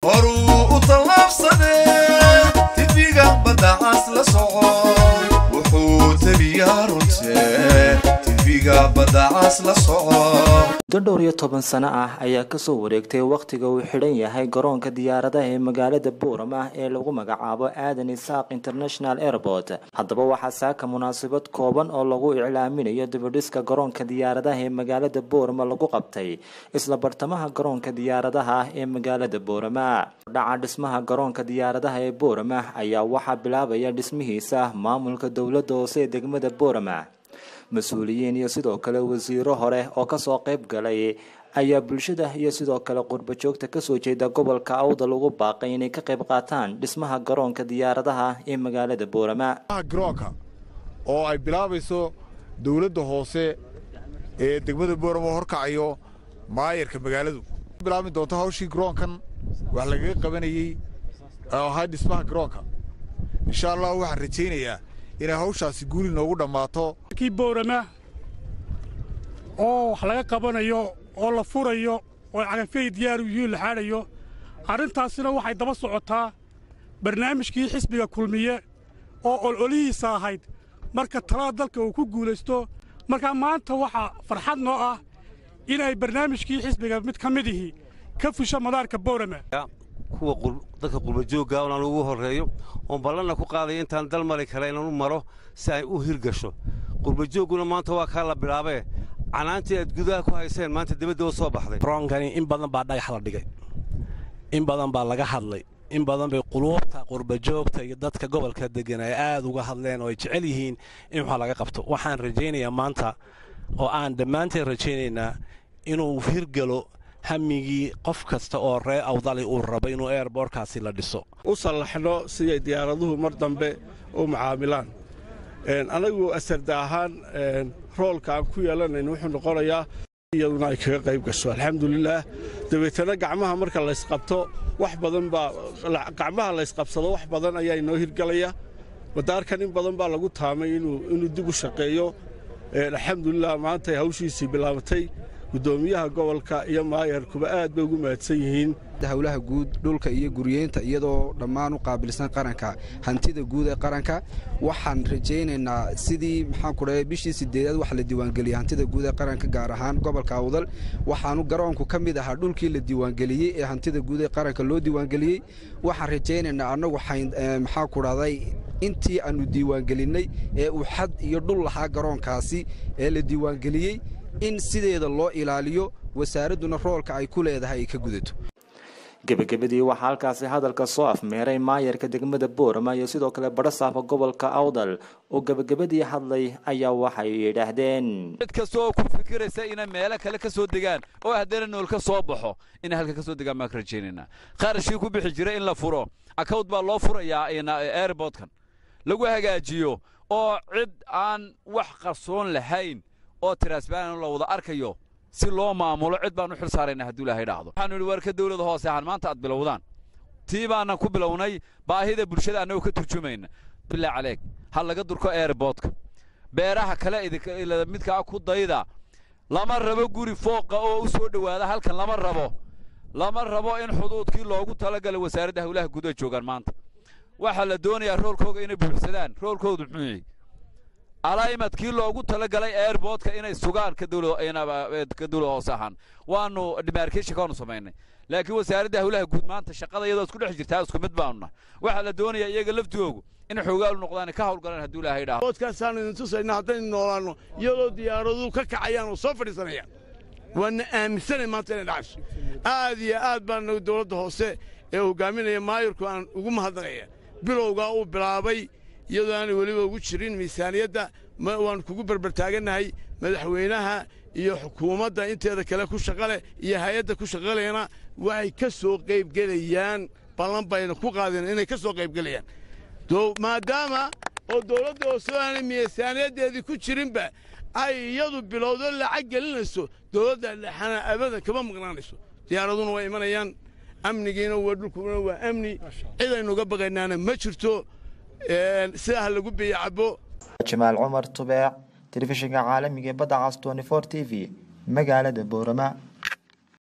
horuu u tallaabsadee tifiga baddacaas la soco wuxuu tabiyaa runtee tifiga baddacaas la soco muddo dhowr iyo toban sano ah ayaa kasoo wareegtay wakhtiga uu xidhan yahay garoonka diyaaradaha ee magaalada buuram ah ee lagu magacaabo aadan isaaq international airport haddaba waxaa saaka munaasabad kooban oo lagu iclaaminayo dibadhiska garoonka diyaaradaha ee magaalada buurama lagu qabtay isla bartamaha garoonka diyaaradaha ah ee magaalada buurama dhaca dhismaha garoonka diyaaradaha ee buurama ayaa waxaa bilaabaya dhismihiisa maamulka dowladda hoose ee degmada buurama mas-uuliyiin iyo sidoo kale wasiiro hore oo kasoo qayb galay ayaa bulshada iyo sidoo kale qurba joogta kasoo jeeda gobolka awdal ugu baaqay inay ka qayb qaataan dhismaha garoonka diyaaradaha ee magaalada buurama garoonka oo ay bilaabayso dowladda hoose ee degmada buurama horkacayo maayarka magaaladu bilaabi doonto hawshii garoonkan wax lagaga qabanayey oo ahaa dhismaha garoonka insha allah waxaan rajaynayaa inay hawshaasi guuli noogu dhammaato kii boorama oo wax laga qabanayo oo la furayo oo cagafyay diyaaru yihiin la xaadhayo arrintaasina waxay daba socotaa barnaamijkii xisbiga kulmiye oo ololihiisa ahayd marka talada dalka uu ku guulaysto markaa maanta waxaa farxad noo ah inay barnaamijkii xisbiga mid ka midihii ka fusho madaarka boorama kuwa dadka qurbajoogga inaan ugu horreeyo oon ballanna ku qaadaya intaan dal mari kale inaan u maro si ay u hirgasho qurbajoogguna maanta waa kaa la bilaabee canaantii aad gudaha ku hayseen maanta dibadda u soo baxday roonkani in badan baa dhagax la dhigay in badan baa laga hadlay in badan bay quluubta qurbajoogta iyo dadka gobolka deggan ay aad uga hadleen oo ay jecel yihiin in wax laga qabto waxaan rajaynayaa maanta oo aan dhammaanteen rajaynaynaa inuu hirgalo hamigii qof kasta oo ree awdali uu rabo inuu eerboorkaasi la dhiso u sallaxno siday diyaaraduhu mar dambe u mucaamilaan annagu asarda ahaan roolka aan ku yeelanayn wuxuu noqonayaa iyaduna ay kaga qayb gasho alxamdulilaah dabeetana gacmaha marka laysqabto wax badan baa gacmaha laysqabsado wax badan ayaa inoo hirgalaya madaarkan in badan baa lagu taamay inuu dib u shaqeeyo alxamdulilah maantay hawshiisii bilaabatay gudoomiyaha gobolka iyo maayarkuba aad bay ugu mahadsan yihiin howlaha guud dhulka iyo guryeynta iyadoo dhammaan u qaabilsan qaranka hantida guud ee qaranka waxaan rajaynaynaa sidii maxaan ku dhahay bishii sideedaad waxa la diiwaangeliyey hantida guud ee qaranka gaar ahaan gobolka awdal waxaanu garoonku ka mid ahaa dhulkii la diiwaangeliyey ee hantida guud ee qaranka loo diiwaangeliyey waxaan rajaynaynaa annagu maxaa ku dhahday intii aannu diiwaangelinnay ee uu xad iyo dhul lahaa garoonkaasi ee la diiwaangeliyey in sideeda loo ilaaliyo wasaaradduna roolka ay ku leedahay ay ka gudato gebagabadii waxaa halkaasi hadalka soo afmeeray maayarka degmada boorama iyo sidoo kale badhasaafka gobolka awdal oo gebagabadii hadlay ayaa waxay yidhaahdeen cid kasta oo ku fikiraysa inay meelo kale ka soo degaan oo haddana nool ka soo baxo inay halka ka soo degaan baan ka rajaynaynaa qarashkii ku bixi jiray in la furo account baa loo furayaa airportkan lagu hagaajiyo oo cid aan wax qarsoon lahayn oo tiraasbaan la wada arkayo si loo maamulo cid baan u xil saarayna hadduu ilaahay dhaahdo waxaanu idhi warka dawladda hoose ahaan maanta aad bilowdaan tii baanan ku bilownay baahida bulshada annagoo ka turjumayna bilaa caleeg ha laga durko airboodka beeraha kale midkaa ku dayda lama rabo guri fooqa oo u soo dhowaada halkan lama rabo lama rabo in xuduudkii loogu talagalay wasaaradda howlaha gudaha joogaan maanta waxaa la doonayaa roolkooga inay buuxsadaan roolkoodu muxuu yahay alaimadkii loogu talagalay airboodka inay sugaan ka dawlad hoose ahaan waanu demarcation kaanu samaynay laakiin wasaaradda howlaha guud maanta shaqada iyadoo isku dhex jirtaa isku mid baanu nahay waxaa la doonayaa iyaga laftoogu in xoogaalu noqdaan ka hawlgalaan hadduu ilaahay dhaho boodkaasaanu idin tusayna haddaynu noolaanno iyadoo diyaaraduhu ka kacayaan oo soo fadhiisanayaan waana aaminsanay maanta inay dhacayso aad iyo aad baana dowladda hoose ee hogaaminaya maayarku aan ugu mahadnaqaya bilowgaa uu bilaabay iyadoo aanay weliba ugu jirin miisaaniyadda waannu kugu berbertaagannahay madaxweynaha iyo xukuumadda inteeda kale ku shaqaleh iyo hay-adda ku shaqalayana waxay ka soo qaybgelayaan ballan bayna ku qaadeen inay ka soo qaybgelayaan maadaama oo dowladda hoose aanay miisaaniyaddeedii ku jirinba ay iyadu bilowdo lacag gelinayso dowladda dhexana abadan kama maqnaanayso diyaaraduna waa imanayaan amnigiina waa dhulkuna waa amni cidaynuga baqaynaana ma jirto sidaa ha lagu biyo cabo jamaal cumar tubeec telefishinka caalamiga ee badda cas 24 t v magaalada boorama